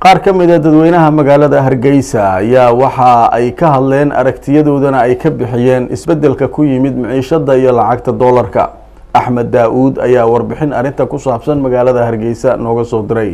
qaar ka mid a dadweynaha magaalada hargeysa ayaa waxa ay ka hadleen aragtiyadoodana ay ka bixiyeen isbeddelka ku yimid miciishada iyo lacagta doolarka axmed daa-uud ayaa warbixin arrinta ku saabsan magaalada hargeysa nooga soo diray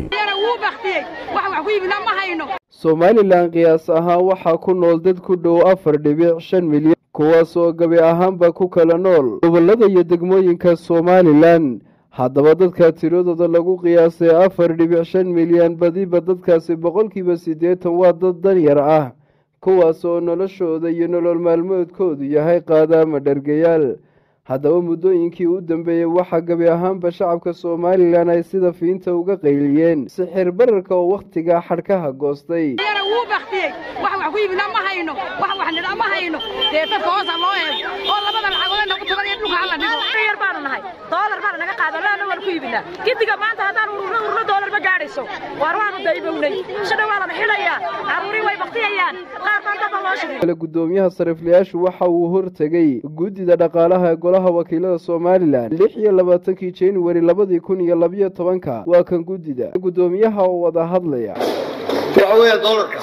somalilan qiyaas ahaan waxaa ku nool dad ku dhow afar dhibic shan milyan kuwaas oo gabi ahaanba ku kala nool gobollada iyo degmooyinka somalilan haddaba dadka tiradooda lagu qiyaasay afar dhibic shan milyan badiba dadkaasi boqolkiiba siddeetan waa dad danyar ah kuwaas oo noloshooda iyo nolol maalmoodkoodu yahay qaadaama dhergayaal haddaba muddooyinkii u dambeeyey waxaa gabi ahaanba shacabka somalilan ay sida fiinta uga qayliyeen sixir bararka oo wakhtigaa xadhkaha goostay gidiga maanta haddaan ururno ururno doolar ma gaadhayso waar waanu daybownay shadha waa lana xilayaa caruurii way baktiyayaan qaar baan daba loo shigay kale guddoomiyaha sariflayaashu waxa uu hortegay guddida dhaqaalaha ee golaha wakiilada somalilan lix iyo labaatankii januari labadii kun iyo labiyo tobanka waa kan guddida guddoomiyaha oo wada hadlaya waxa weeya doolarka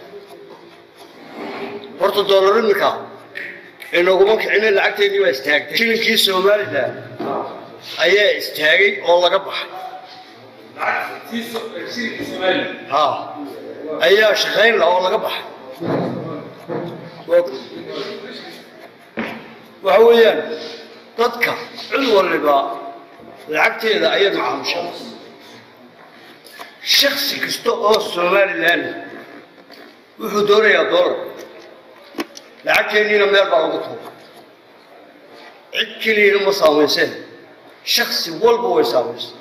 horta doolar iminka inaguma kicina lacagteedii waa istaagtay shilinkii somalilan ayaa istaagay oo laga baxay ha ayaa shaqayn laha oo laga baxay waxa weeyaan dadka cid waliba lacagteeda ayay macaamushaa shaksi kasta oo somalilan wuxuu doonayaa doolar lacagteenniina meel baa lagu tuura cid keliyana ma saamayseen shaksi walba way saamaysa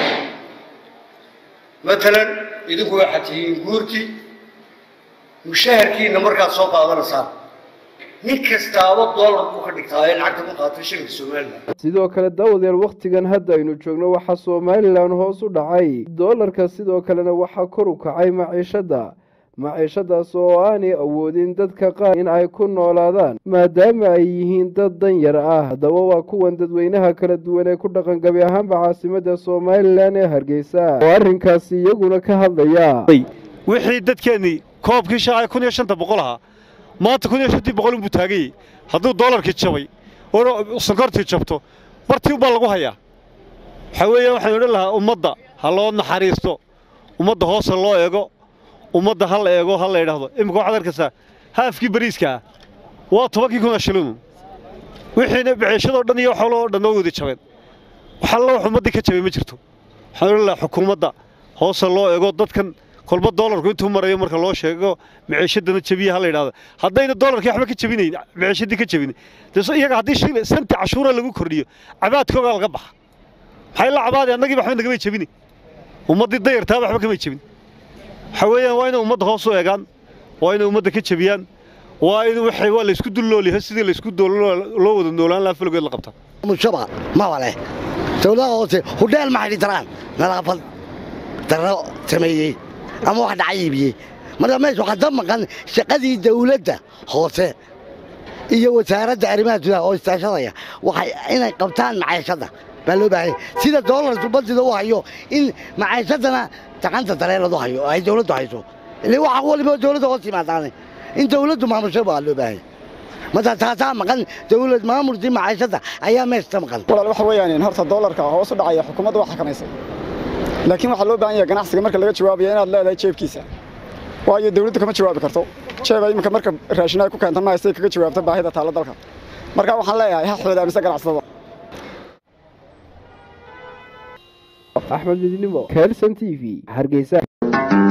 matalan idinku waxaad tihiin guurtii mushaharkiina markaad soo qaadanaysaan nin kastaaba doolar buu ka dhigtaa in lacagta ku qaato shilinka somalilan sidoo kale daawadeel wakhtigan hadda aynu joogno waxaa somalilan hoos u dhacay doolarka sidoo kalena waxaa kor u kacay maciishadda maciishadaas oo aanay awoodin dadka qaar in ay ku noolaadaan maadaama ay yihiin dad danyar ah haddaba waa kuwan dadweynaha kala duwan ee ku dhaqan gabi ahaanba caasimadda somalilan ee hargeysa oo arrinkaasi iyaguna ka hadlaya wixii dadkeennii koobkii shaacay kun iyo shanta boqol ahaa maanta kun iyo shantii boqol unbuu taaganyey hadduu doolarkii jabay oo sankortii jabto bartii unbaa lagu hayaa waxaa weeyaan waxaan odhan lahaa ummadda ha loo naxariisto ummadda hoos ha loo eego ummadda ha la eego ha la idhaahdo imika waxaad arkaysaa haafkii bariiska ah waa tobankii kuna shilinu wixiina biciishadoo dhan iyo xoolo oo dhan oo wada jabeen waxalla wax ummaddii ka jabay ma jirto waxaan odhan lahaa xukuumadda hoosa loo eego dadkan kolba doolarku intuu marayo marka loo sheego miciishadana jabiya ha la yidhahdo haddayna doolarkii waxba ka jabinayn miciishadii ka jabin dee iyaga haddii shil santi cashuura lagu kordhiyo cabaadkoogaa laga baxa maxay la cabaadi annagiiba waxba nagamay jabini ummaddii dayartaaba waxba kamay jabin waxaa weeyaan waa inay ummadda hoos u eegaan waa inay ummadda ka jabiyaan waa in waxay waa laysku dulloolyahay sidii laysku loo wada noolaan lahaa falgoed la qabtaa mushaba maba leh dowladaha hoose hudheel ma xidhi taraan nadaafad darro sameeyey ama wax dhaca iibiyey marka meesha waxaa ka maqan shaqadii dawladda hoose iyo wasaaradda arrimaha gudaha oo istaashadaya waxay inay qabtaan macaashadda baa loo baahanya sida doolarku badida u hayo in macaashadana gacanta dareeladu hayo oo ay dawladdu hayso ile waxa waliba dawladda hoos yimaadaane in dawladdu maamusho baa loo baahanya marka taasaa maqan dawlad maamulkii macaashadda ayaa meeshta maqan walaal waxa weeyaan horta doolarka hoos u dhacaya xukuumadda waa xakamaysay laakiin waxaa loo baahan yahay ganacsiga marka laga jawaabaya inaad leedahay jeebkiisa waayo dawladdu kama jawaabi karto jeeba iminka marka raashin ay ku keenta ma haystay kaga jawaabta baahida taalla dalka marka waxaan leeyahay ha xoodaamisa ganacsatada axmed midnimo kelson t v hargeysa